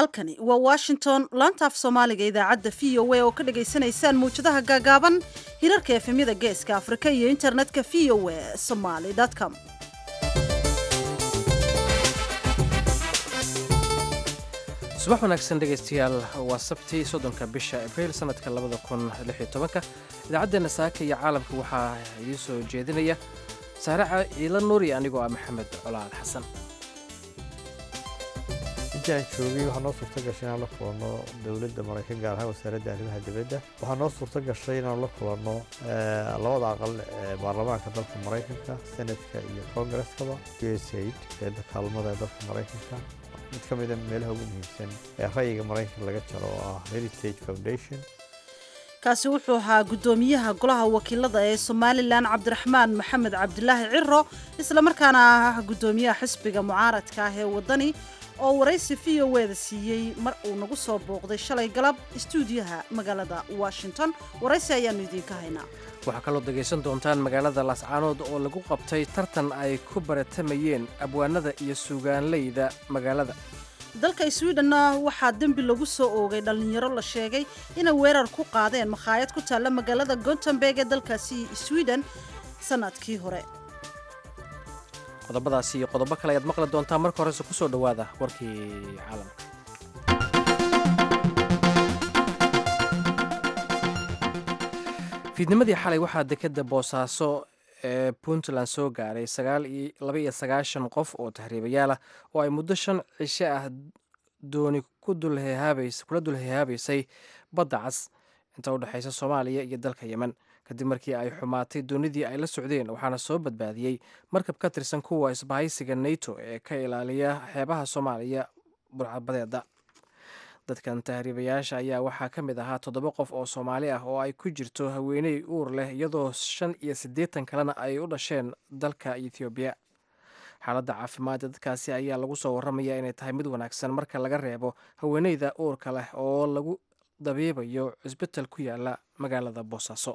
halkani waa washington laantaaf soomaaliga idaacadda v o a oo ka dhagaysanaysaan mawjadaha gaagaaban hirarka efemyada geeska afrika iyo internetka v o a somaly com subax wanaagsan dhegaystayaal waa sabti soddonka bisha abriil sanadka labada kun lix iyo tobanka idaacaddeena saaka iyo caalamka waxaa idiin soo jeedinaya saaraca ciila nuuri anigoo ah maxamed colaal xasan intii aan joogay waxaa noo suurto gashay inaan la kulanno dowladda maraykan gaar ahaan wasaaradda arrimaha dibadda waxaa noo suurto gashay inaan la kulanno labada aqal ee baarlamaanka dalka maraykanka senatka iyo kongareskaba u s aid eedda kaalmada ee dalka maraykanka mid ka mida meelaha ugu muhiimsan ee ra'yiga maraykanka laga jaro oo ah heritage foundation kaasi wuxuu ahaa guddoomiyaha golaha wakiilada ee somalilan cabdiraxmaan maxamed cabdilaahi ciro islamarkaana ah guddoomiyaha xisbiga mucaaradka ah ee waddani oo waraysi v o eda siiyey mar uu nagu soo booqday shalay galab istuudiyaha magaalada washington waraysi ayaannu idiinka haynaa waxaa kaloo dhegaysan doontaan magaalada laascaanood oo lagu qabtay tartan ay ku baratamayeen abwaanada iyo suugaanleyda magaalada dalka swidhenna waxaa dembi lagu soo oogay dhallinyaro la sheegay inay weerar ku qaadeen makhaayad ku taalla magaalada gontemberg ee dalkaasi swiden sanadkii hore qodobadaasi iyo qodobo kale ayaad maqli doontaa marka horese ku soo dhowaada warkii caalamka fiidnimadii xalay waxaa dekeda boosaaso ee puntland soo gaaray laba iyo sagaashan qof oo tahriibayaal ah oo ay muddo shan cisho ah dooni kula dulhehaabaysay badda cas inta u dhexaysa soomaaliya iyo dalka yemen kadib markii ay xumaatay doonidii ay la socdeen waxaana soo badbaadiyey markab ka tirsan kuwa isbahaysiga nato ee ka ilaaliya xeebaha soomaaliya burcadbadeeda dadkan tahriibayaasha ayaa waxaa ka mid ahaa toddoba qof oo soomaali ah oo ay ku jirto haweeney uur leh iyadoo shan iyo siddeetan kalena ay u dhasheen dalka ethoobiya xaaladda caafimaadda dadkaasi ayaa lagu soo warramaya inay tahay mid wanaagsan marka laga reebo haweeneyda uurka leh oo lagu dabiibayo cisbital ku yaala magaalada boosaaso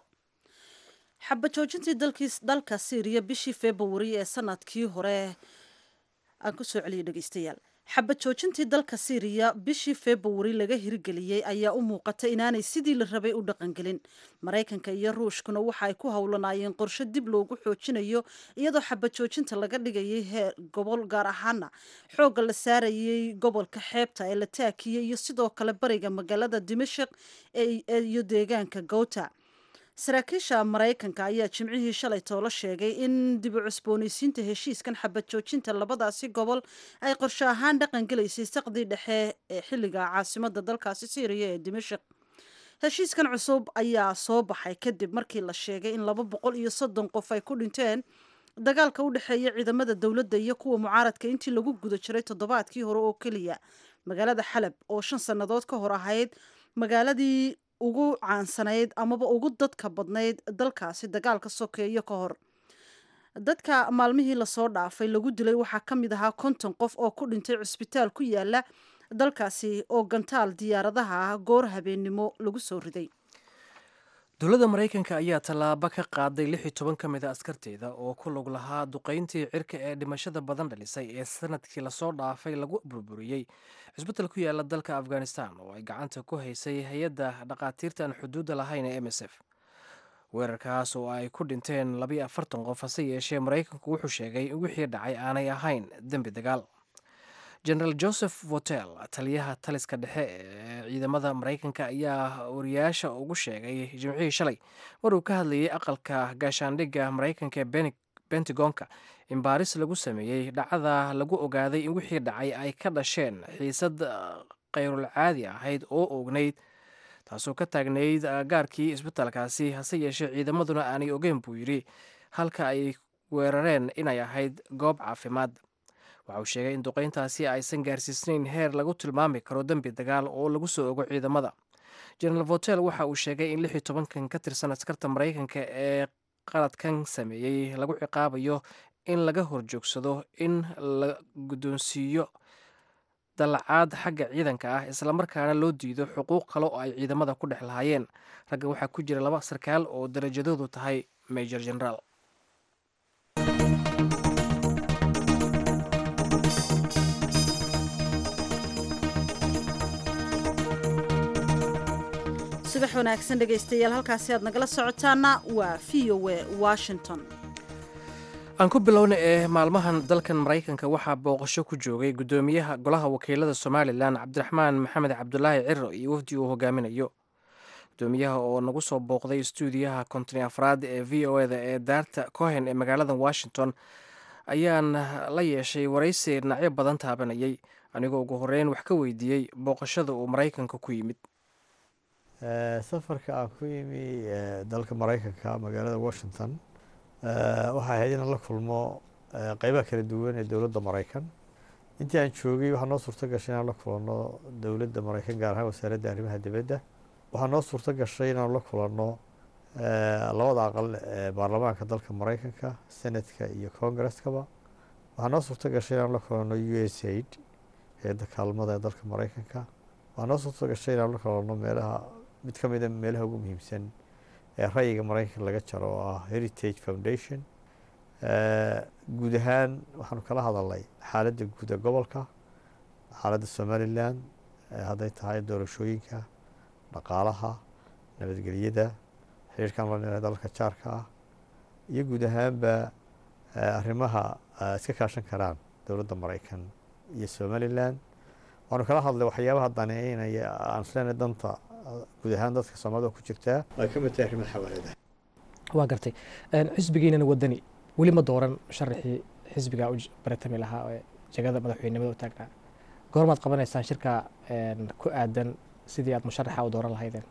xaba joojintii dalka syriya bishii februari ee sanadkii hore aan ku soo celiyay dhegeystayaal xabad joojintii dalka syriya bishii februari laga hirgeliyey ayaa u muuqata inaanay sidii la rabay u dhaqangelin maraykanka iyo ruushkuna waxa ay ku howlanaayeen qorshe dib loogu xoojinayo iyadoo xabad joojinta laga dhigayay heer gobol gaar ahaana xoogga la saarayay gobolka xeebta ee la taakiyey iyo sidoo kale bariga magaalada dimashik iyo deegaanka gowta saraakiisha maraykanka ayaa jimcihii shalay toolo sheegay in dib u cusboonaysiinta heshiiskan xabad joojinta labadaasi gobol ay qorshe ahaan dhaqan gelaysay saqdii dhexe ee xilliga caasimada dalkaasi syriya ee dimashik heshiiskan cusub ayaa soo baxay kadib markii la sheegay in laba boqol iyo soddon qof ay ku dhinteen dagaalka u dhexeeya ciidamada dowladda iyo kuwa mucaaradka intii lagu guda jiray toddobaadkii hore oo keliya magaalada xalab oo shan sannadood ka hor ahayd magaaladii ugu caansanayd amaba ugu dadka badnayd dalkaasi dagaalka sokeeyo ka hor dadka maalmihii lasoo dhaafay lagu dilay waxaa ka mid ahaa konton qof oo ku dhintay cusbitaal ku yaala dalkaasi oo gantaal diyaaradaha ah goor habeennimo lagu soo riday dowladda maraykanka ayaa tallaabo ka qaaday lix iyo toban ka mid a askarteeda oo ku lug lahaa duqayntii cirka ee dhimashada badan dhalisay ee sanadkii lasoo dhaafay lagu burburiyey cisbital ku yaala dalka afghanistan oo ay gacanta ku haysay hay-adda dhaqaatiirta aan xuduudda lahayn ee m s f weerarkaas oo ay ku dhinteen labayo afartan qof hase yeeshee maraykanku wuxuu sheegay in wixii dhacay aanay ahayn dembi dagaal generaal joseph votel taliyaha taliska dhexe ee ciidamada maraykanka ayaa wariyaasha ugu sheegay jimcihii shalay mar uu ka hadlayay aqalka gaashaandhigga maraykanka ee bentagonka in baaris lagu sameeyey dhacda lagu ogaaday in wixii dhacay ay ka dhasheen xiisad kayrul caadi ahayd oo ognayd taasoo ka taagnayd gaarkii isbitaalkaasi hase yeeshee ciidamaduna aanay ogeyn buu yidhi halka ay weerareen inay ahayd goob caafimaad waxa uu sheegay in duqayntaasi aysan gaarsiisnayn heer lagu tilmaami karo dembi dagaal oo lagu soo ogo ciidamada generaal votel waxa uu sheegay in lix iyo tobankan ka tirsan askarta maraykanka ee qaladkan sameeyey lagu ciqaabayo in laga horjoogsado in la guddoonsiiyo dallacaad xagga ciidanka ah islamarkaana loo diido xuquuq kale oo ay ciidamada ku dhex lahaayeen ragga waxaa ku jira laba sarkaal oo darajadoodu tahay major generaal subax wanaagsan dhegaystayaal halkaasi aad nagala socotaana waa v o a washington aan ku bilowna ee maalmahan dalkan maraykanka waxaa booqasho ku joogay guddoomiyaha golaha wakiilada somalilan cabdiraxmaan maxamed cabdulaahi ciro iyo wafdi uu hogaaminayo gudoomiyaha oo nagu soo booqday stuudiyaha kontoni afraad ee v o eda ee daarta cohen ee magaalada washington ayaan la yeeshay waraysi dhinacyo badan taabanayay anigoo ugu horeyn wax ka weydiiyey booqashada uu maraykanka ku yimid safarka aan ku yimi dalka maraykanka magaalada washington waxay ahayd inaan la kulmo qeybaha kala duwan ee dowladda maraykan intii aan joogay waxaa noo suurto gashay inaan la kulanno dowladda maraykan gaar ahaan wasaaradda arrimaha dibadda waxaa noo suurto gashay inaan la kulanno labada aqal ee baarlamaanka dalka maraykanka senatka iyo congaresskaba waxaa noo suurto gashay inaan la kulanno u s aid hay-adda kaalmada ee dalka maraykanka waxaa noo suurto gashay inaan la kulanno meelaha mid ka mida meelaha ugu muhiimsan ee rayiga maraykanka laga jaro oo ah heritage foundation guud ahaan waxaanu kala hadalnay xaaladda guud ee gobolka xaaladda somalilan hadday tahay doorashooyinka dhaqaalaha nabadgelyada xiriirkan la nira dalka jaarka ah iyo guud ahaanba arrimaha iska kaashan karaan dowladda maraykan iyo somalilan waanu kala hadlay waxyaabaha daneeynaya aan isleena danta guud ahaan dadka soomaalida ku jirtaa ay ka mid tahay arrimaha xawaalada waa gartay xisbigiinana wadani weli ma dooran sharaxii xisbigaa u baratami lahaa ee jegada madaxweynimada u taagnaa goormaad qabanaysaan shirka ku aadan sidii aad musharaxa u dooran lahaydeen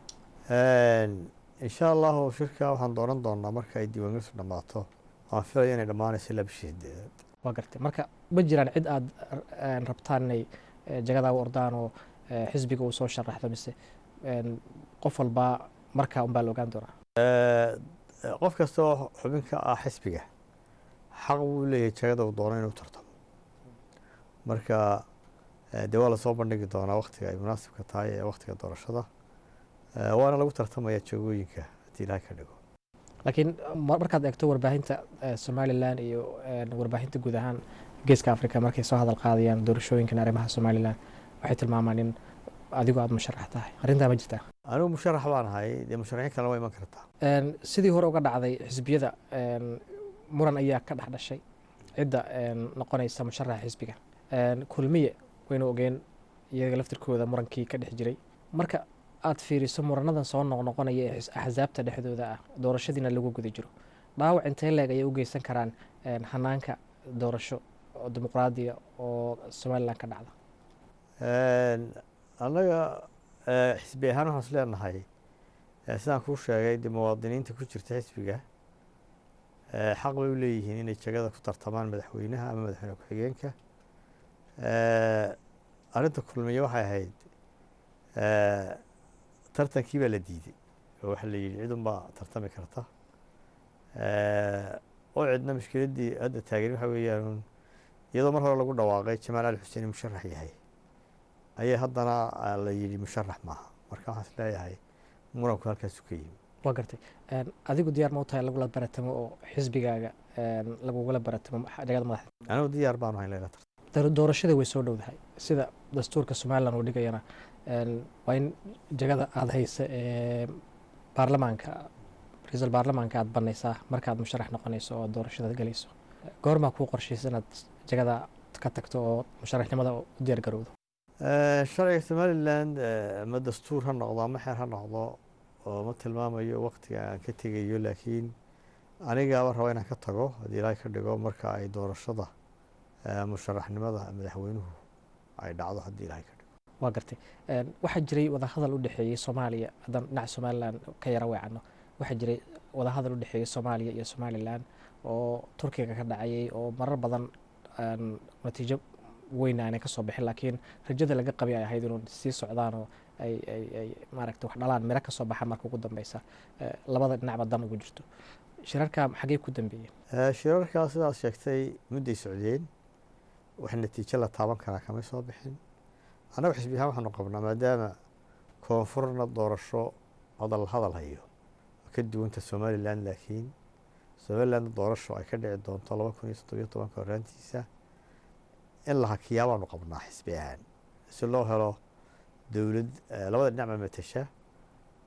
insha allahu shirka waxaan dooran doonaa marka ay diiwaangelintu dhammaato waan filaya inay dhammaanayso ilaa bishii sideedaad waa gartay marka ma jiraan cid aad rabtaan inay jagadaa u ordaan oo xisbiga uu soo sharaxdo mise qof walbaa markaa unbaa la ogaan doonaa qof kasta oo xubin ka ah xisbiga xaq buu leeyahay jagada uu doono inuu tartamo marka dee waa lasoo bandhigi doonaa waktiga ay munaasibka tahay ee waktiga doorashada waana lagu tartamaya jagooyinka haddii ilahay ka dhigo laakiin markaad eegto warbaahinta somalilan iyo warbaahinta guud ahaan geeska africa markay soo hadal qaadayaan doorashooyinkan arrimaha somalilan waxay tilmaamaan in adigu aada musharax tahay arrintaa ma jirtaa anigu musharax baan ahay dee musharaxiin kalena waa iman kartaa sidii hore uga dhacday xisbiyada muran ayaa ka dhex dhashay cidda noqonaysa musharaxa xisbiga kulmiye waynu ogeen iyaga laftirkooda murankii ka dhex jiray marka aad fiiriso muranadan soo noqnoqonaya ee axsaabta dhexdooda ah doorashadiina lagu guda jiro dhaawac intee leeg ayay u geysan karaan hanaanka doorasho oo dimuqraadiya oo somalilan ka dhacda annaga xisbi ahaan waxaan is leenahay sidaan kuu sheegay dee muwaadiniinta ku jirta xisbiga xaq bay u leeyihiin inay jagada ku tartamaan madaxweynaha ama madaxweyne ku-xigeenka arrinta kulmiye waxay ahayd tartankii baa la diiday oo waxaa la yidhi cidunbaa tartami karta oo cidna mushkiladdii hadda taagan waxa weeyaan iyadoo mar hore lagu dhawaaqay jamaal ali xuseen musharax yahay ayaa haddana la yidhi musharax maaha marka waxaan is leeyahay muranku halkaasu ka yimi waa gartay adigu diyaar ma u tahay lagula baratamo oo xisbigaaga lagugula baratamo jagada madaxda anigu diyaar baanu hayn layla doorashada way soo dhowdahay sida dastuurka somalilan uu dhigayana waa in jagada aada haysa ee baarlamaanka ra-iisul baarlamaanka aada banaysaa markaad musharax noqonayso oo doorashada galayso goormaa kuu qorshaysa inaad jagada ka tagto oo musharaxnimada u diyaar garowdo sharciga somalilan ma dastuur ha noqdo ama xeer ha noqdo oo ma tilmaamayo waktiga aan ka tegayo laakiin anigaaba raba inaan ka tago haddii ilaahay ka dhigo marka ay doorashada musharaxnimada madaxweynuhu ay dhacdo haddii ilaahay ka dhigo waa gartay waxaa jiray wadahadal u dhexeeyey soomaaliya haddaan dhinaca somalilan ka yara weecano waxaa jiray wadahadal u dhexeeyey soomaaliya iyo somalilan oo turkiga ka dhacayay oo marar badan natiijo weyn aanay ka soo bixin laakiin rajada laga qabay ay ahayd inuu sii socdaan oo ay ay ay maaragta wax dhalaan miro ka soo baxa marka ugu dambeysa labada dhinacba dan ugu jirto shirarka xagee ku dambeeyeen shirarkaa sidaad sheegtay mudday socdeen wax natiijo la taaban karaa kamay soo bixin annagu xisbi ahaan waxaanu qabnaa maadaama koonfurna doorasho hadal hadal hayo ka duwanta somalilan laakiin somaliland doorasho ay ka dhici doonto laba kun iyo toddobiyo tobanka horaantiisa in la hakiyaa baanu qabnaa xisbi ahaan si loo helo dowlad labada dhinacba matasha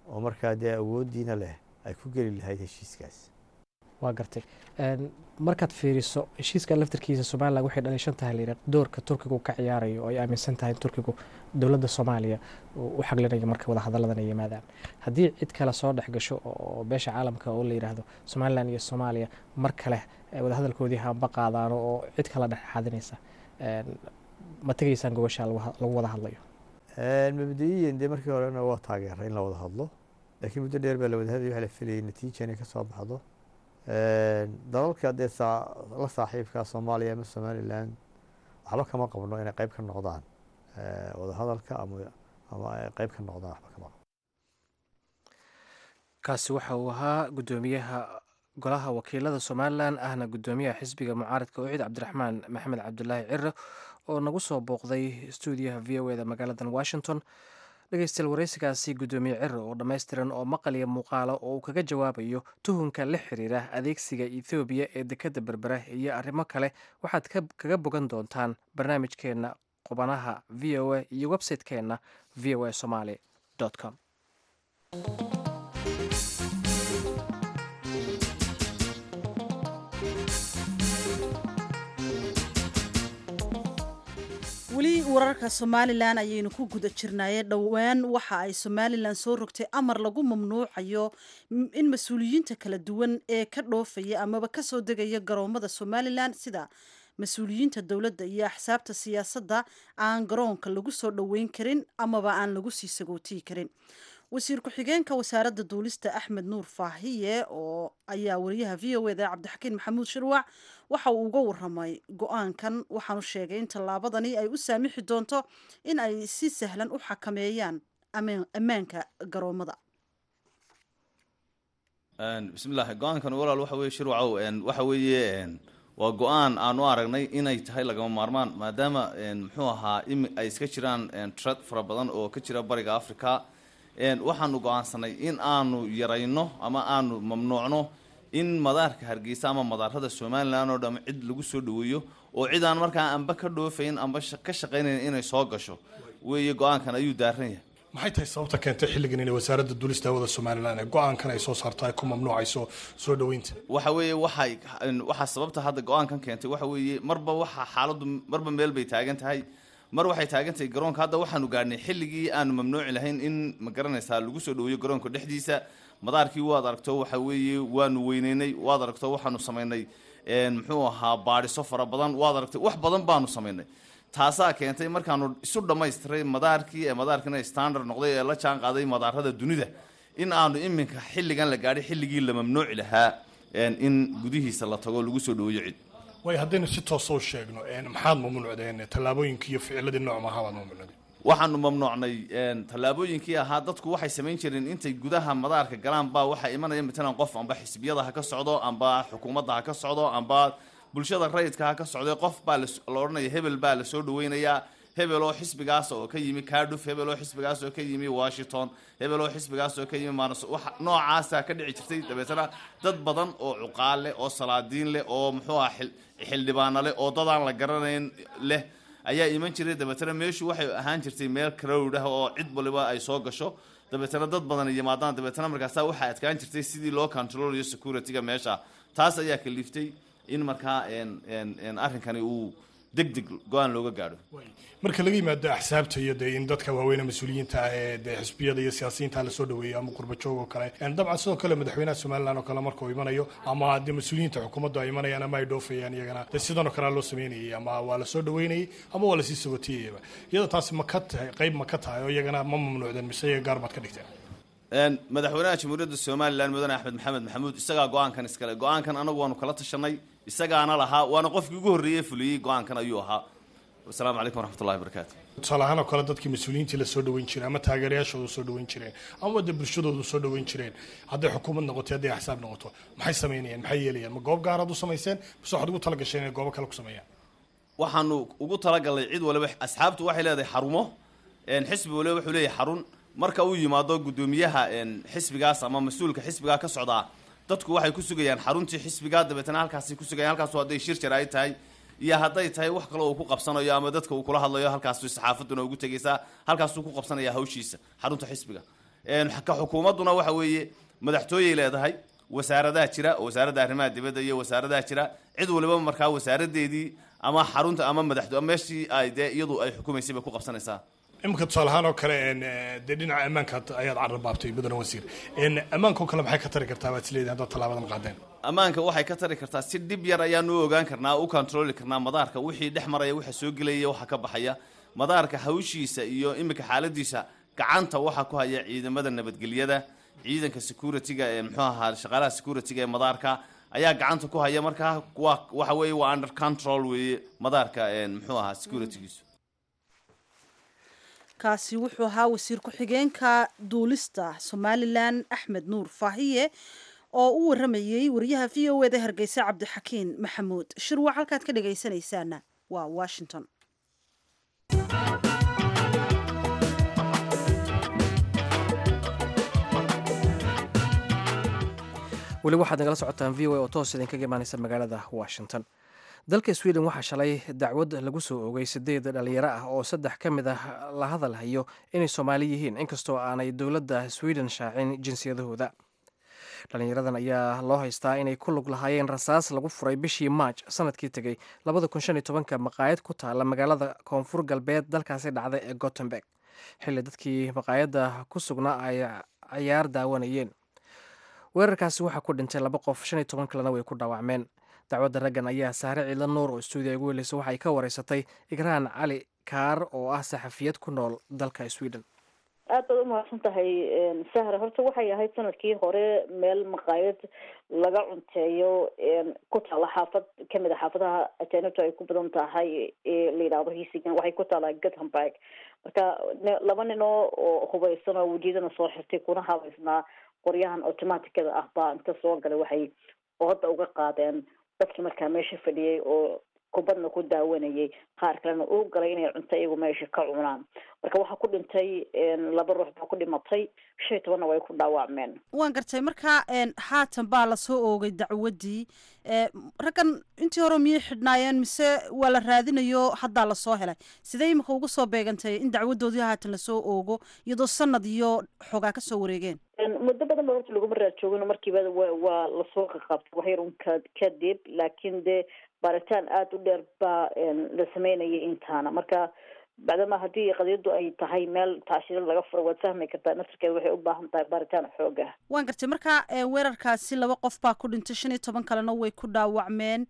oo markaa dee awooddiina leh ay ku geli lahayd heshiiskaas waa gartay markaad fiiriso heshiiska laftarkiisa somalilan waxay dhalishan tahay layidha doorka turkigu ka ciyaarayo oo ay aaminsan tahay in turkigu dowladda soomaaliya u xaglinayo marka wadahadalladan ay yimaadaan haddii cid kale soo dhex gasho oo beesha caalamka oo la yidhaahdo somalilan iyo soomaaliya mar kale wadahadalkoodii hamba qaadaano oo cid kala dhexxaadinaysa ma tegaysaan gobasha lagu wada hadlayo mabda-iyan dee markii horena waa taageeray in la wada hadlo laakiin muddo dheer baa la wada hadlaya waxa la filayay natiija inay ka soo baxdo dalalka dee la saaxiibkaa soomaaliya ama somalilan waxba kama qabno inay qayb ka noqdaan wadahadalka ama ama ay qayb ka noqdaan waxba kama qabno kaasi waxa uu ahaa guddoomiyaha golaha wakiilada somalilan ahna guddoomiyaha xisbiga mucaaradka ucid cabdiraxmaan maxamed cabdulaahi cire oo nagu soo booqday stuudiyaha v o eda magaaladan washington dhegeystayaal wareysigaasi guddoomiye cire oo dhammaystiran oo maqal iyo muuqaalo oo uu kaga jawaabayo tuhunka la xiriira adeegsiga ethoobiya ee dekadda berbera iyo arrimo kale waxaad kaga bogan doontaan barnaamijkeenna qubanaha v o a iyo website-keenna v o a somaly com weli wararka somalilan ayaynu ku guda jirnaaye dhowaan waxa ay somalilan soo rogtay amar lagu mamnuucayo in mas-uuliyiinta kala duwan ee ka dhoofaya amaba kasoo degaya garoomada somalilan sida mas-uuliyiinta dowladda iyo axsaabta siyaasadda aan garoonka lagu soo dhoweyn karin amaba aan lagu sii sagootiyi karin wasiir ku-xigeenka wasaaradda duulista axmed nuur faahiye oo ayaa wariyaha v o eda cabdixakiin maxamuud shirwac waxa uu uga waramay go-aankan waxaanu sheegay in tallaabadani ay u saamixi doonto in ay si sahlan u xakameeyaan ammaanka garoomada bismillahi go-aankan walaal waxa weye shirwacow waxa weeye waa go-aan aan u aragnay inay tahay lagama maarmaan maadaama muxuu ahaa ay iska jiraan trad fara badan oo ka jira bariga africa waxaanu go-aansanay in aanu yarayno ama aanu mamnuucno in madaarka hargeysa ama madaarada somalilan oo dham cid lagu soo dhaweeyo oo cid aan markaa amba ka dhoofayn amba ka shaqaynayn inay soo gasho weeye go-aankan ayuu daaran yahay maxay tahay sababta keentay xilligan inay wasaaradda duulista hawada somalilan ee go-aankan ay soo saarto ay ku mamnuucayso soo dhoweynta waxa weeye waxay waxaa sababta hadda go-aankan keentay waxa weeye marba waxa xaaladdu marba meel bay taagan tahay mar waxay taagan tahay garoonka hadda waxaanu gaadhnay xilligii aanu mamnuuci lahayn in ma garanaysaa lagu soo dhaweeyo garoonka dhexdiisa madaarkii waad aragto waxa weeye waanu weyneynay waad aragto waxaanu samaynay muxuu ahaa baadhiso fara badan waad aragtay wax badan baanu samaynay taasaa keentay markaanu isu dhammaystiray madaarkii ee madaarkiina standard noqday ee la jaan qaaday madaarada dunida in aanu iminka xilligan la gaadhay xilligii la mamnuuci lahaa in gudihiisa la tago lagu soo dhaweeyo cid way haddaynu si toosa u sheegno maxaad mamnuucdeen tallaabooyinkii iyo ficiladii nooc maaha baad mamnuucdeen waxaanu mamnuucnay tallaabooyinkii ahaa dadku waxay samayn jireen intay gudaha madaarka galaan baa waxaa imanaya matalan qof amba xisbiyada ha ka socdo amba xukuumadda ha ka socdo amba bulshada rayidka ha ka socday qof baa la odhanaya hebel baa lasoo dhaweynayaa hebel oo xisbigaas oo ka yimi carduf hebel oo xisbigaas oo ka yimi washington hebel oo xisbigaas oo ka yimi manas wax noocaasa ka dhici jirtay dabeetana dad badan oo cuqaal leh oo salaadiin leh oo muxuu ah xildhibaano leh oo dadaan la garanayn leh ayaa iman jiray dabeetana meeshu waxay ahaan jirtay meel crowd ah oo cid waliba ay soo gasho dabeetana dad badan yimaadaan dabeetana markaasa waxaa adkaan jirtay sidii loo controlayo security-ga meesha taas ayaa kaliiftay in markaa arrinkani uu deg deg go-aan looga gaadho marka laga yimaado axsaabta iyo dee in dadka waaweyn mas-uuliyiinta ah ee dee xisbiyada iyo siyaasiyiinta lasoo dhaweeyo ama qurbajoog oo kale dabcan sidoo kale madaxweynaha somalilan oo kale markuu imanayo ama dee mas-uuliyiinta xukuumaddu ay imanayaan ama ay dhoofayaan iyagana dee sidan oo kalea loo sameynayay ama waa lasoo dhaweynayay ama waa lasii sagotiyayaba iyada taasi ma ka tahay qayb ma ka tahay oo iyagana ma mamnuucdeen mise iyaga gaar baad ka dhigteen madaxweynaha jamhuuriyadda somalilan mudane axmed maxamed maxamuud isagaa go-aankan iskale go-aankan anagu waanu kala tashanay isagaana lahaa waana qofkii ugu horreeyey fuliyey go-aankan ayuu ahaa wasalaamu calaykum waraxmatullahi barakaatu tusaale ahaan oo kale dadkii mas-uuliyiintii lasoo dhaweyn jiray ama taageerayaashooda soo dhaweyn jireen ama dee bulshadoodu soo dhaweyn jireen hadday xukuumad noqoto hadday axsaab noqoto maxay samaynayaan maxay yeelayaan ma goob gaaraad u samayseen mise waxaad ugu talagasheen inay goobo kale ku sameeyaan waxaanu ugu talagalnay cid waliba asxaabtu waxay leedahay xarumo xisbi waliba wuxuu leeyahay xarun marka uu yimaado guddoomiyaha xisbigaas ama mas-uulka xisbigaa ka socdaa dadku waxay ku sugayaan xaruntii xisbiga dabeetana halkaasay ku sugayaan halkaasu hadday shir jar ay tahay iyo hadday tahay wax kale uu ku qabsanayo ama dadka uu kula hadlayo halkaasu saxaafaduna ugu tegaysaa halkaasuu ku qabsanaya hawshiisa xarunta xisbiga ka xukuumadduna waxa weeye madaxtooyey leedahay wasaaradaha jira oo wasaaradda arrimaha dibadda iyo wasaaradaha jira cid waliba markaa wasaaradeedii ama xarunta ama madaxto meeshii ay dee iyadu ay xukumaysay bay ku qabsanaysaa iminka tusaale ahaan oo kale dee dhinaca ammaanka ayaad carrabaabtay mudane wasiir ammaanka oo kale maxay ka tari kartaa baad isleedahay haddaad tallaabadan qaadeen ammaanka waxay ka tari kartaa si dhib yar ayaanu u ogaan karnaa u controli karnaa madaarka wixii dhex maraya waxa soo gelaya waxa ka baxaya madaarka hawshiisa iyo iminka xaaladiisa gacanta waxaa ku haya ciidamada nabadgelyada ciidanka security-ga ee muxuu ahaa shaqaalaha security-ga ee madaarka ayaa gacanta ku haya markaa waa waxa weeye waa under control weeye madaarka muxuu ahaa securitygiisu kaasi wuxuu ahaa wasiir ku-xigeenka duulista somalilan axmed nuur faahiye oo u waramayey wariyaha v o eda hargeysa cabdixakiin maxamuud shirwac halkaad ka dhagaysanaysaana waa washington weli waxaad nagala socotaan v o a oo toos idinkaga imaaneysa magaalada washington dalka sweden waxaa shalay dacwad lagu soo oogay sideed dhalinyaro ah oo saddex ka mid ah la hadal hayo inay soomaali yihiin inkastoo aanay dowladda sweden shaacin jinsiyadahooda dhalinyaradan ayaa loo haystaa inay ku lug lahaayeen rasaas lagu furay bishii maaj sanadkii tegey labada kun shan iyo tobanka maqaayad ku taala magaalada koonfur galbeed dalkaasi dhacday ee gotemberg xilli dadkii maqaayadda ku sugnaa ay cayaar daawanayeen weerarkaasi waxaa ku dhintay laba qof shan iyo toban kalena way ku dhaawacmeen dacwadda raggan ayaa saare ciidla nuur oo stuudiya ugu heleysa waxay ka wareysatay igraan cali kaar oo ah saxafiyad ku nool dalka sweden aad baad umahadsan tahay sahra horta waxay ahayd sanadkii hore meel maqaayad laga cunteeyo ku taala xaafad kamid a xaafadaha ajaanibta ay ku badan tahay ee la yidhaahdo hiisigan waxay ku taalaa gothenburg marka laba nin oo oo hubaysan oo wejiyadana soo xirtay kuna habaysnaa qoryahan automaticada ah baa inta soo galay waxay ooda uga qaadeen dadkii markaa meesha fadhiyay oo kubadna ku daawanayay qaar kalena uu galay inay cunto iyagu meesha ka cunaan marka waxaa ku dhintay laba ruux baa ku dhimatay shan iyo tobanna way ku dhaawacmeen waan gartay marka haatan baa lasoo oogay dacwaddii raggan intii hore miyay xidhnaayeen mise waa la raadinayo haddaa lasoo helay sidee imika uga soo beegantay in dacwadoodii haatan lasoo oogo iyadoo sanad iyo xoogaa kasoo wareegeen muddo badan ba horta laguma raad joogin markiiba waa lasoo qaqabtay waxyar un ka kadib laakiin dee baaritaan aada u dheer baa la sameynayay intaana marka bacdama haddii qadiyaddu ay tahay meel taashiro laga furo waad fahmi kartaa naftarkeeda waxay u baahan tahay baaritaan xoog ah waan gartay marka weerarkaasi laba qof baa ku dhintay shan iyo toban kalena way ku dhaawacmeen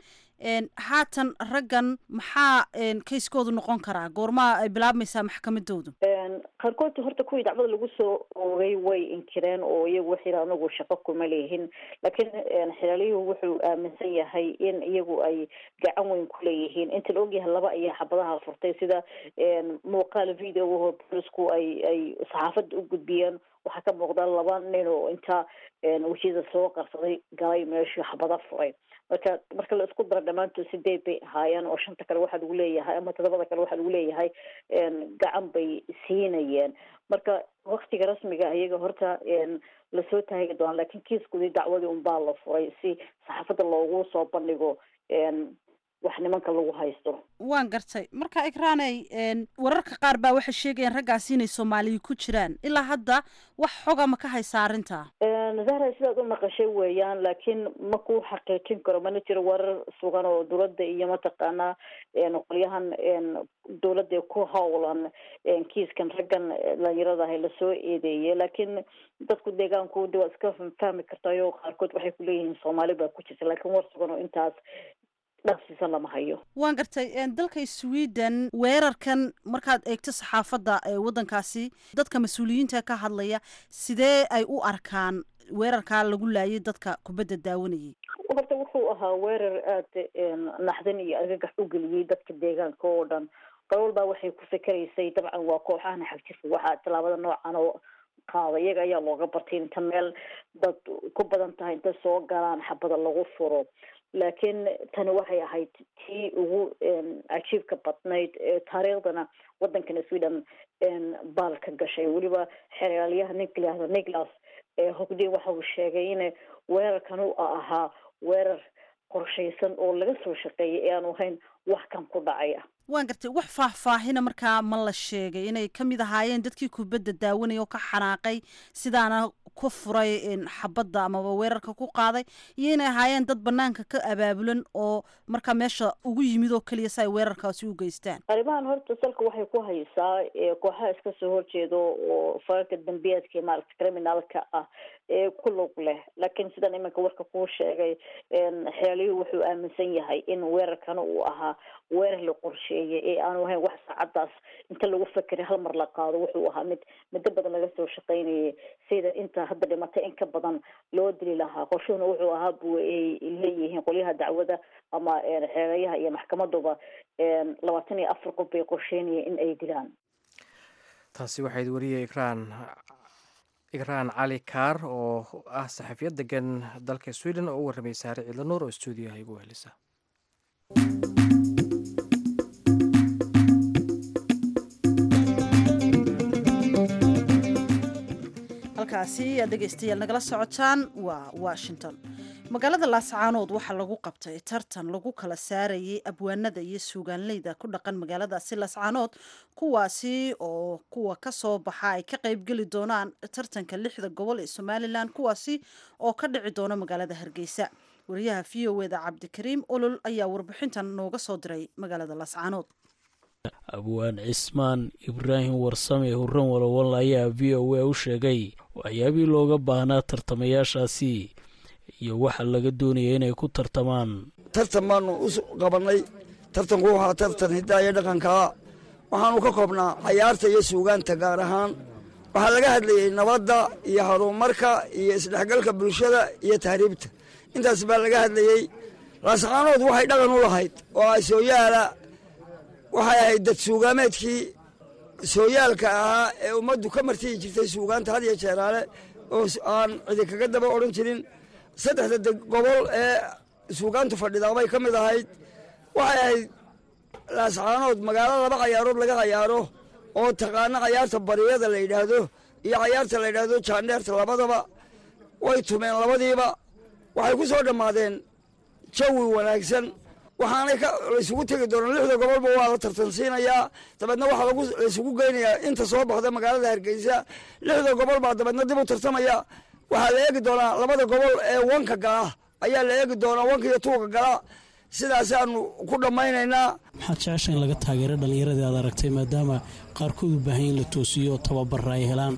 haatan raggan maxaa kayskoodu noqon karaa goormaa ay bilaabmaysaa maxkamadoodu qaarkood horta kuwii dacwada lagu soo oogay way inkireen oo iyagu waxay yidhaha anagu shaqo kuma leeyihin laakiin xilaaliyuhu wuxuu aaminsan yahay in iyagu ay gacan weyn ku leeyihiin inta la ogyahay laba ayaa xabadaha furtay sida muuqaal video oo boolisku ay ay saxaafadda u gudbiyeen waxaa ka muuqda laba nin oo inta wejiyada soo qarsaday galay meeshii xabada furay marka marka la isku dara dhammaantood sideed bay ahaayeen oo shanta kale waxaa lagu leeyahay ama todobada kale waxaa lagu leeyahay gacan bay siinayeen marka waktiga rasmiga iyaga horta lasoo taagi doona lakin kiiskoodii dacwadii unbaa la furay si saxaafadda loogu soo bandhigo wax nimanka lagu haysto waan gartay marka ikraaney wararka qaar baa waxay sheegayaan raggaasi inay soomaaliya ku jiraan ilaa hadda wax xoga ma ka haysa arrinta zahra sidaad u maqashay weeyaan laakiin ma ku xaqiijin karo mana jiro warar sugan oo dowladda iyo mataqaanaa qolyahan dowladda ku howlan kiiskan raggan dhalinyaradaha lasoo eedeeyay laakiin dadku deegaankooda waa iska fahmi kartayo qaarkood waxay kuleeyihiin soomaali baa ku jirta laakiin war sugan oo intaas dhaqsiisan lama hayo waan gartay dalka sweden weerarkan markaad eegto saxaafadda waddankaasi dadka mas-uuliyiinta ka hadlaya sidee ay u arkaan weerarkaa lagu laayay dadka kubadda daawanayay horta wuxuu ahaa weerar aada naxdin iyo argagax u geliyey dadka deegaanka oo dhan qolol baa waxay ku fikeraysay dabcan waa kooxahan xagjirka waxaa tallaabada noocan oo qaada iyaga ayaa looga bartay inta meel dad ku badan tahay inta soo galaan xabada lagu furo laakiin tani waxay ahayd tii ugu cajiibka badnayd taariikhdana waddankana sweden baal ka gashay weliba xeraalyaha ninka layihahdo nicholas hogdin waxa uu sheegay in weerarkan u ahaa weerar qorshaysan oo laga soo shaqeeyay ee aanu ahayn wax kan ku dhacaya waan gartay wax faahfaahina markaa ma la sheegay inay ka mid ahaayeen dadkii kubadda daawanaya oo ka xanaaqay sidaana ku furay xabadda amaba weerarka ku qaaday iyo inay ahaayeen dad banaanka ka abaabulan oo markaa meesha ugu yimid oo keliya si ay weerarkaasi u geystaan arrimahan horta salka waxay ku haysaa kooxaha iska soo horjeedo oo fararka dambiyeedka maaragta criminalka ah ee ku lug leh laakiin sidan iminka warka kuu sheegay xeeliyuhu wuxuu aaminsan yahay in weerarkana uu ahaa weerar la qorsheeyay ee aanu ahayn wax saacadaas inta lagu fakeray hal mar la qaado wuxuu ahaa mid muddo badan laga soo shaqaynayay sida inta hadda dhimatay in ka badan loo dili lahaa qorshuhuna wuxuu ahaa bu ay leeyihiin qolyaha dacwada ama xeelayaha iyo maxkamaduba labaatan iyo afar qof bay qorsheynayeen in ay dilaan taasi waxayd wariyay ikraan ikraan cali kaar oo ah saxafiyad degan dalka sweden oo u warramay saare ciidlanuur oo stuudiyaha igu helisa halkaasi aad dhegaystayaal nagala socotaan waa washington magaalada laascaanood waxaa lagu qabtay tartan lagu kala saarayay abwaanada iyo suugaanleyda ku dhaqan magaaladaasi laascaanood kuwaasi oo kuwa kasoo baxa ay ka qaybgeli doonaan tartanka lixda gobol ee somalilan kuwaasi oo ka dhici doona magaalada hargeysa wariyaha v o eda cabdikariim olol ayaa warbixintan nooga soo diray magaalada laascaanood abwaan cismaan ibraahim warsame hurran walowal ayaa v o a u sheegay waxyaabihii looga baahnaa tartamayaashaasi iyo waxa laga doonaya inay ku tartamaan tartan baanu u qabannay tartanku waxaa tartan hiddaa iyo dhaqankaa waxaanu ka koobnaa cayaarta iyo suugaanta gaar ahaan waxaa laga hadlayey nabadda iyo horumarka iyo isdhexgalka bulshada iyo tahriibta intaas baa laga hadlayey laascaanood waxay dhaqan u lahayd oo ah sooyaala waxay ahayd dad suugaameedkii sooyaalka ahaa ee ummaddu ka martiyi jirtay suugaanta had iyo jeeraale oo aan cidi kaga daba odhan jirin saddexda gobol ee suugaantu fadhidaa bay ka mid ahayd waxay ahayd laascaanood magaalo laba cayaarood laga cayaaro oo taqaano cayaarta bariyada la yidhaahdo iyo cayaarta la yidhaahdo jaandheerta labadaba way tumeen labadiiba waxay ku soo dhammaadeen jawi wanaagsan waxaanay laysugu tegi doonaa lixda gobolba waa la tartansiinayaa dabeedna waxaa laysugu geynayaa inta soo baxda magaalada hargeysa lixda gobol baa dabeedna dib u tartamaya waxaa la eegi doonaa labada gobol ee wanka gala ayaa la eegi doonaa wanka iyo tuuga gala sidaasaanu ku dhammaynaynaa maxaad jecesha in laga taageero dhallinyaradii aad aragtay maadaama qaarkood u baahan in la toosiyo tababara ay helaan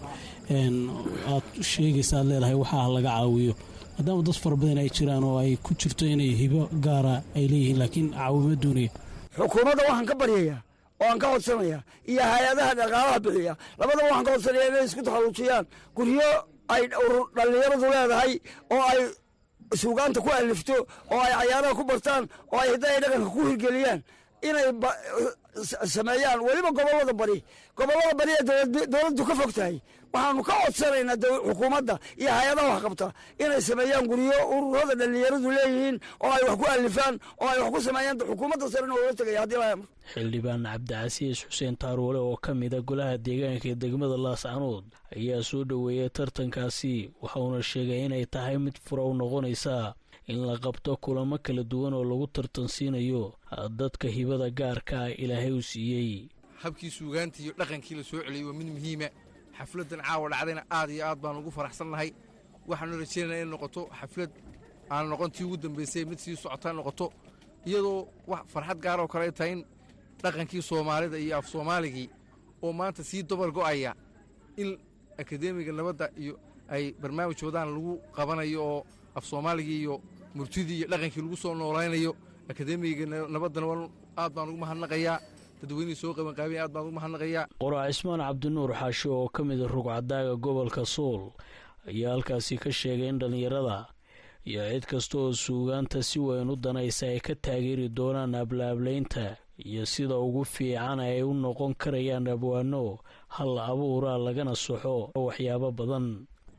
aad sheegaysa aad leedahay waxaa laga caawiyo maadaama dad fara badan ay jiraan oo ay ku jirto inay hibo gaara ay leeyihiin laakiin caawimo doonaya xukuumadda waxaan ka baryayaa oo aan ka codsanaya iyo hay-adaha dhaqaalaha bixiya labadaba waxaan ka codsanaya inay isku taxalluujiyaan guryo ay dhallinyaradu leedahay oo ay suugaanta ku alifto oo ay cayaaraha ku bartaan oo ay hidda ay dhaqanka ku hirgeliyaan inay sameeyaan weliba gobollada bari gobollada bari ee dowladdu ka fog tahay waxaanu ka codsanaynaa xukuumadda iyo hay-adaha wax qabta inay sameeyaan guryo ururada dhallinyaradu leeyihiin oo ay wax ku alifaan oo ay wax ku sameeyaan xukuumadda sarena oola tegaya haddii la xildhibaan cabdicasiis xuseen taaruule oo ka mida golaha deegaanka ee degmada laascanood ayaa soo dhoweeyay tartankaasi waxauna sheegay inay tahay mid fura u noqonaysa in la qabto kulamo kala duwan oo lagu tartansiinayo dadka hibada gaarka ah ilaahay u siiyey habkii suugaantii iyo dhaqankii la soo celiyey waa mid muhiima xafladdan caawa dhacdayna aad iyo aad baan ugu faraxsannahay waxaanu rajaynaya inay noqoto xaflad aan noqon tii ugu dambaysay mid sii socotaa noqoto iyadoo wax farxad gaaroo kale ay tahay in dhaqankii soomaalida iyo af soomaaligii oo maanta sii dobar go'aya in akadeemiga nabadda iyo ay barnaamij wadaan lagu qabanayo oo af soomaaligii iyo murtidii iyo dhaqankii lagu soo noolaynayo akadeemiga nabaddana waa aad baan ugu mahadnaqayaa dadweynihii soo qabanqaabaya aad baan ugu mahadnaqayaa qoraa cismaan cabdinuur xaashi oo ka mida rugcadaaga gobolka sool ayaa halkaasi ka sheegay in dhallinyarada iyo cid kasta oo suugaanta si weyn u danaysa ay ka taageeri doonaan ablaablaynta iyo sida ugu fiican ay u noqon karayaan abwaano hal abuura lagana soxo waxyaabo badan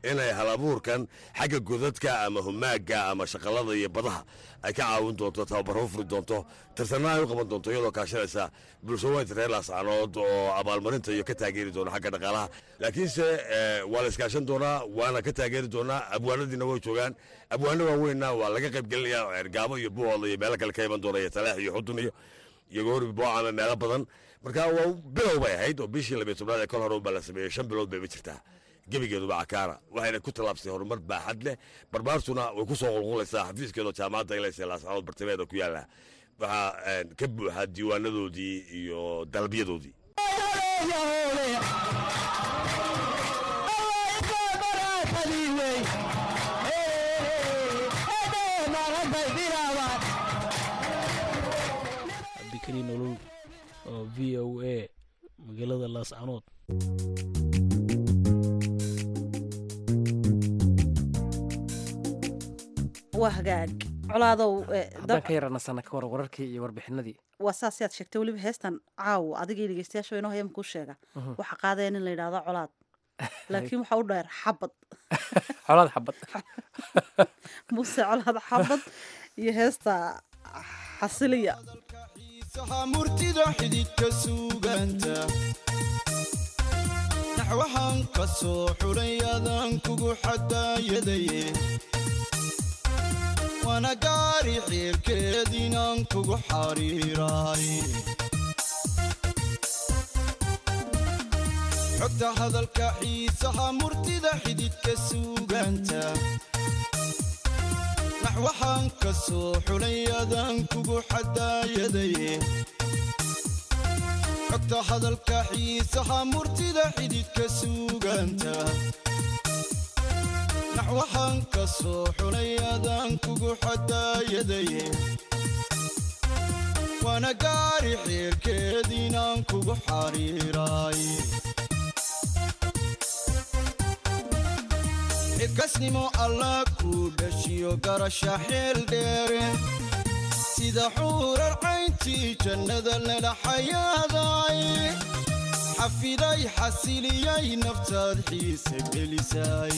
inay halabuurkan xagga godadka ama humaaga ama shaqalada iyo badaha ay ka caawin doonto tababaro furi doonto tartanna ay u qaban doonto iyadoo kaashanaysa bulshaweynta reer laascaanood oo abaalmarinta iyo ka taageeri doona xagga dhaqaalaha laakiinse waa la iskaashan doonaa waana ka taageeri doonaa abwaanadiina way joogaan abwaano waaweynna waa laga qayb gelinaya cergaabo iyo buhooda iyo meelo kale ka iman doona iyo talaax iyo xudun iyo iyo goori boocama meelo badan marka waa bilow bay ahayd oo bishii labiyo tobnaad ee kol hore baa la sameeyey shan bilood bay ma jirtaa gebigeeduba cakaara waxayna ku tallaabsay horumar baaxad leh barbaartuna way ku soo qulqulaysaa xafiiskeedoo jaamacadda ilaysa laascaanood bartamaheeda ku yaala waxaa ka buuxa diiwaanadoodii iyo dalabyadoodii abdikariin olol oo v o a magaalada laascanood waa hagaag colaadow haddaan ka yaranasana ka war wararkii iyo warbixinadii waa saas yaad sheegtay weliba heestan caawa adigii dhegeystayaasha inoo hayam kuu sheega waxaa qaadaya nin la yidhahdo colaad laakiin waxaa u dheer xabad colaad xabad muse colaad xabad iyo heesta xasiliya murtida xididka suuganta naxwahan ka soo xulay adaan kugu xadaayadaye waana gaari xiirkeediinaan kugu xariiraay xogta hadalka xiisaha murtida xididka suuganta naxwahan ka soo xulay adaan kugu xadaayadaye xogta hadalka xiisaha murtida xididka suuganta naxwahan ka soo xulay adaan kugu xadaayadaye waana gaari xiirkeediinaan kugu xariiraay xilkasnimo allah kuu dhashiyo garasha xeel dheere sida xuurar cayntii jannada lala xayaaday xafiday xasiliyay naftaad xiise gelisay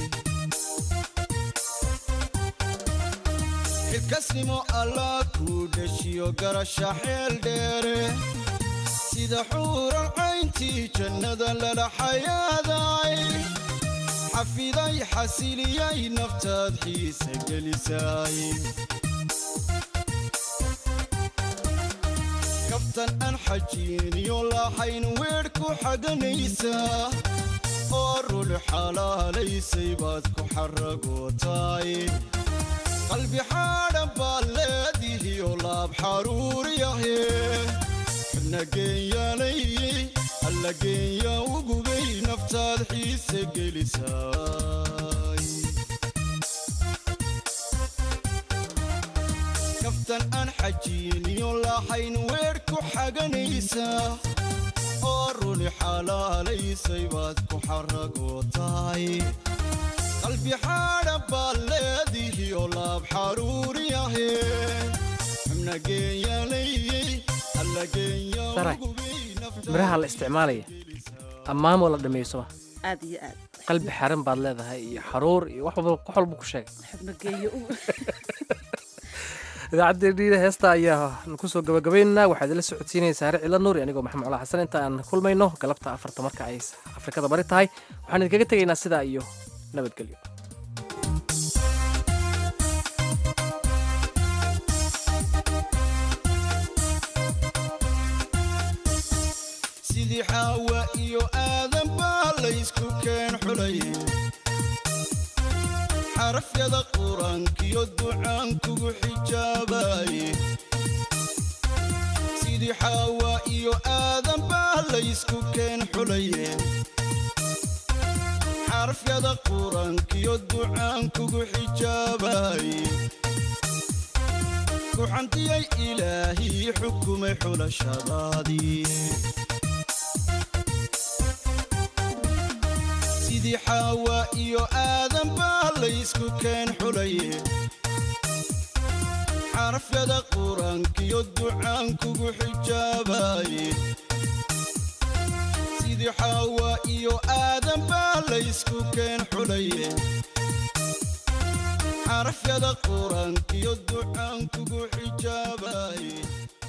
xilkasnimo allah kuu dhashiyo garasha xeel dheere sida xuurar cayntii jannada lala xayaaday xafiday xasiliyay naftaad xiise gelisay kabtan aan xajiiniyo lahayn weedh ku xaganaysaa oo rul xalaalaysay baad ku xaragootaay qalbi xaadhan baad leedihiyo laab xaruuriyahe xubna geenyaalay alla geenya ugubay naftaad xiise gelisaay kaftan aan xajiiniyo lahayn weedh ku xaganaysaa oo ruli xalaalaysay baad ku xaragootaay qalbi xaadhan baad leedihiyo laab xaruuriyahe xubna geenyaalay alla geenya saray miraha la isticmaalaya ammaan waa la dhameeyo soma aad iyo aad qalbi xaran baad leedahay iyo xaruur iyo wax walba wax walba ku sheegay xubno geeyo idaacaddeenniina heesta ayaa kusoo gabagabaynaynaa waxaa idinla socodsiinaysaa saare cila nuuri anigoo maxamed cala xasan inta aan kulmayno galabta afarta marka ay afrikada bari tahay waxaan idinkaga tegaynaa sidaa iyo nabadgelyo sidii xaawa iyo aadan baa laysku keen xulay xarafyada qur-aankiyo ducaan kugu xijaabaye sidii xaawa iyo aadan baa laysku keen xulaye xarafyada qur-aankiyo ducaan kugu xijaabaye kuxantiyay ilaahii xukumay xulashadaadii sidii xaawa iyo aadan baa laysku keen xulaye xarafyada qur-aankiyo ducaan kugu xijaabaye sidii xaawa iyo aadan baa laysku keen xulaye xarafyada qur-aankiyo ducaan kugu xijaabaye